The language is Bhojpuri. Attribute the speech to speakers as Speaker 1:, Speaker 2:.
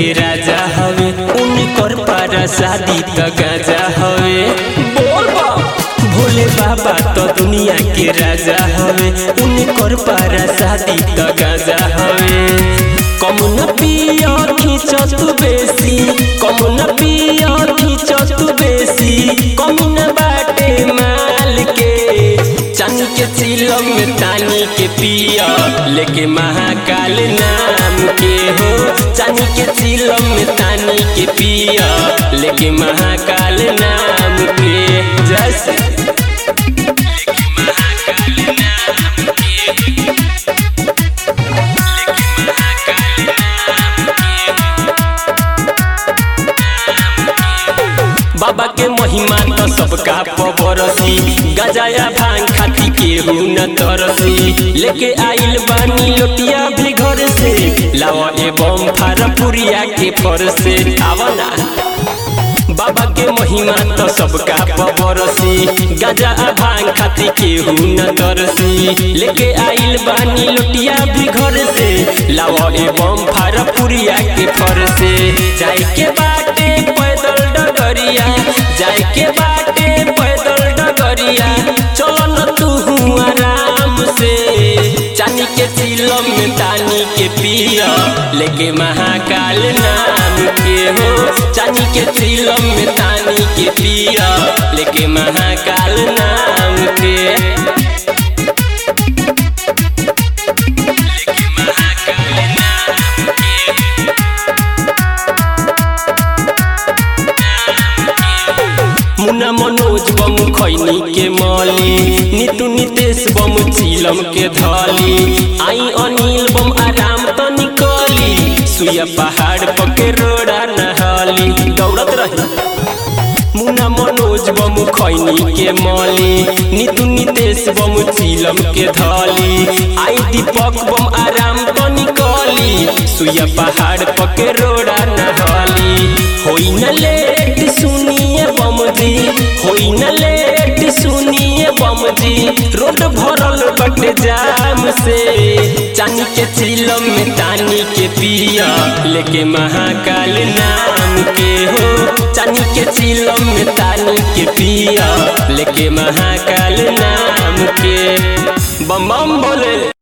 Speaker 1: के राजा हवे उनकर पारा शादी त गाजा हवे बोल बा भोले बाबा तो दुनिया के राजा हवे उनकर पारा शादी त गाजा हवे कम न पिया खींचत बेसी कम न पिया खींचत बेसी कम न बाटे माल के चांदी के चिलम में तानी के पिया लेके महाकाल नाम के हो चांदी के चिलम में तानी के पिया लेके महाकाल नाम के जैसे बाबा के महिमा तो सबका पबरसी गजाया भांग खाती केहू न तरसी लेके आइल बानी लोटिया भी घर से लावा एवं फारपुरिया के फर से आवना बाबा के महिमा तो सबका पबरसी गजा भांग खाती केहू न तरसी लेके आइल बानी लोटिया भी घर से लावा एवं फारपुरिया के फर से जाए के बाटे पैदल डगरिया जाए के बाटे पैदल डगरिया चलो न तू आराम से चानी के चिलम में तानी के पिया लेके महाकाल नाम के हो चानी के चिलम में तानी के पिया लेके महाकाल नाम के मुन्ना मनोज बम खैनी के मली नीतू नितेश बम चिलम के धली आई अनिल बम आराम तो निकली सुया पहाड़ पके रोड़ा नहली दौड़त रही मुन्ना मनोज बम खैनी के मली नीतू नितेश बम चिलम के धली आई दीपक बम आराम तो निकली सुया पहाड़ पके रोड़ा नहली होई न लेट सुनिए बम जी होई न लेट सुनिए बम जी रोड भरल बटे जाम से चानी के चिलम में तानी के पिया लेके महाकाल नाम के हो चानी के चिलम में तानी के पिया लेके महाकाल नाम के बम बम बोले